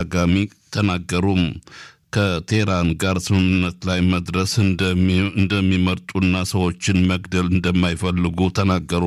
በተደጋጋሚ ተናገሩ። ከቴህራን ጋር ስምምነት ላይ መድረስ እንደሚመርጡና ሰዎችን መግደል እንደማይፈልጉ ተናገሩ።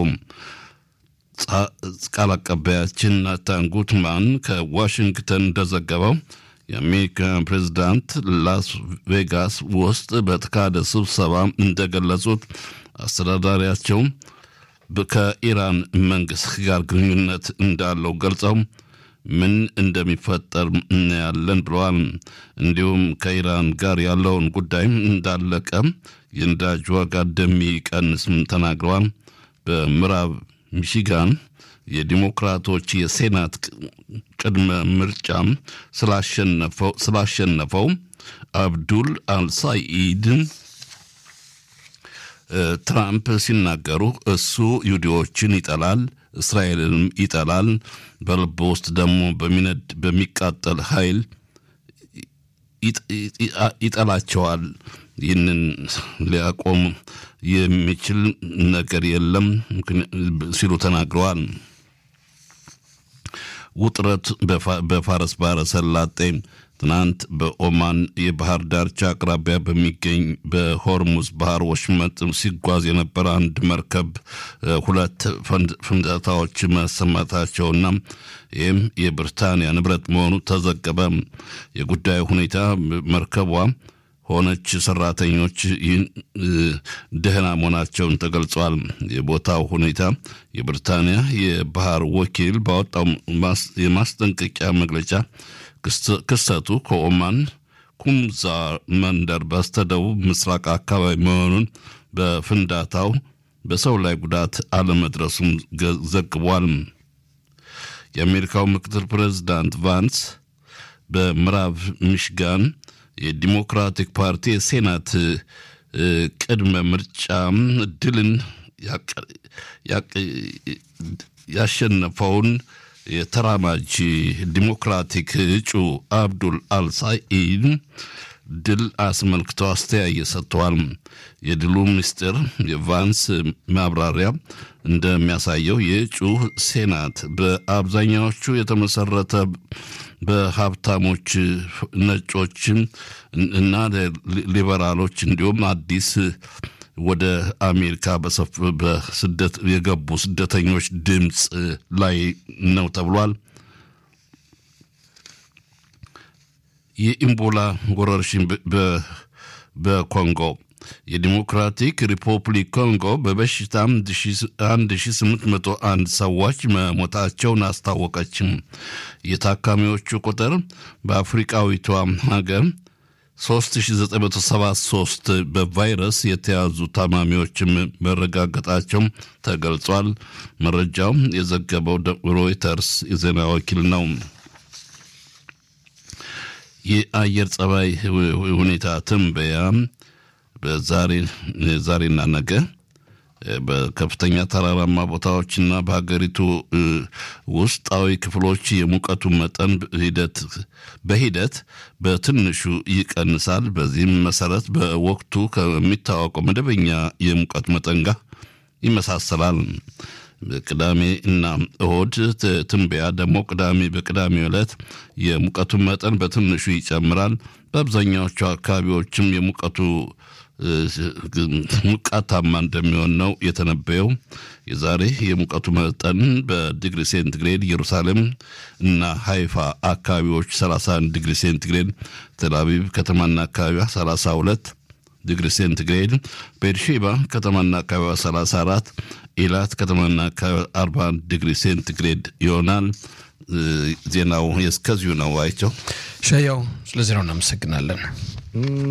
ቃል አቀባያችን ናታን ጉትማን ከዋሽንግተን እንደዘገበው የአሜሪካ ፕሬዚዳንት ላስ ቬጋስ ውስጥ በተካሄደ ስብሰባ እንደገለጹት አስተዳዳሪያቸው ከኢራን መንግስት ጋር ግንኙነት እንዳለው ገልጸው ምን እንደሚፈጠር እናያለን ብለዋል። እንዲሁም ከኢራን ጋር ያለውን ጉዳይ እንዳለቀ የነዳጅ ዋጋ እንደሚቀንስም ተናግረዋል። በምዕራብ ሚሽጋን የዲሞክራቶች የሴናት ቅድመ ምርጫ ስላሸነፈው አብዱል አልሳኢድ ትራምፕ ሲናገሩ እሱ ይሁዲዎችን ይጠላል፣ እስራኤልንም ይጠላል፣ በልብ ውስጥ ደግሞ በሚነድ በሚቃጠል ኃይል ይጠላቸዋል። ይህንን ሊያቆም የሚችል ነገር የለም ሲሉ ተናግረዋል። ውጥረት በፋረስ ባህረ ሰላጤ ትናንት በኦማን የባህር ዳርቻ አቅራቢያ በሚገኝ በሆርሙዝ ባህር ወሽመጥ ሲጓዝ የነበረ አንድ መርከብ ሁለት ፍንዳታዎች መሰማታቸውና ይህም የብሪታንያ ንብረት መሆኑ ተዘገበ። የጉዳዩ ሁኔታ መርከቧ ሆነች ሰራተኞች ይህን ደህና መሆናቸውን ተገልጿል። የቦታው ሁኔታ የብሪታንያ የባህር ወኪል ባወጣው የማስጠንቀቂያ መግለጫ ክስተቱ ከኦማን ኩምዛ መንደር በስተደቡብ ምስራቅ አካባቢ መሆኑን በፍንዳታው በሰው ላይ ጉዳት አለመድረሱም ዘግቧል። የአሜሪካው ምክትል ፕሬዚዳንት ቫንስ በምዕራብ ሚሽጋን የዲሞክራቲክ ፓርቲ የሴናት ቅድመ ምርጫ ድልን ያሸነፈውን የተራማጅ ዲሞክራቲክ እጩ አብዱል አልሳኢድ ድል አስመልክተው አስተያየ ሰጥተዋል። የድሉ ምስጢር የቫንስ ማብራሪያ እንደሚያሳየው የእጩ ሴናት በአብዛኛዎቹ የተመሰረተ በሀብታሞች ነጮች እና ሊበራሎች እንዲሁም አዲስ ወደ አሜሪካ በስደት የገቡ ስደተኞች ድምፅ ላይ ነው ተብሏል። የኢምቦላ ወረርሽኝ በኮንጎ የዲሞክራቲክ ሪፐብሊክ ኮንጎ በበሽታ 1801 ሰዎች መሞታቸውን አስታወቀችም። የታካሚዎቹ ቁጥር በአፍሪቃዊቷ ሀገር 3973 በቫይረስ የተያዙ ታማሚዎችም መረጋገጣቸው ተገልጿል። መረጃው የዘገበው ሮይተርስ የዜና ወኪል ነው። የአየር ጸባይ ሁኔታ ትንበያ በዛሬና ነገ በከፍተኛ ተራራማ ቦታዎችና በሀገሪቱ ውስጣዊ ክፍሎች የሙቀቱ መጠን ሂደት በሂደት በትንሹ ይቀንሳል። በዚህም መሰረት በወቅቱ ከሚታወቀው መደበኛ የሙቀት መጠን ጋር ይመሳሰላል። ቅዳሜ እና እሁድ ትንበያ ደግሞ ቅዳሜ በቅዳሜ ዕለት የሙቀቱ መጠን በትንሹ ይጨምራል። በአብዛኛዎቹ አካባቢዎችም የሙቀቱ ሙቃታማ እንደሚሆን ነው የተነበየው። የዛሬ የሙቀቱ መጠን በዲግሪ ሴንቲግሬድ ኢየሩሳሌም እና ሃይፋ አካባቢዎች 31 ዲግሪ ሴንቲግሬድ፣ ቴልአቪቭ ከተማና አካባቢዋ 32 ዲግሪ ሴንቲግሬድ፣ ቤርሼባ ከተማና አካባቢዋ 34፣ ኢላት ከተማና አካባቢዋ 41 ዲግሪ ሴንቲግሬድ ይሆናል። ዜናው የእስከዚሁ ነው። አይቸው ሸያው ስለ ዜናው እናመሰግናለን።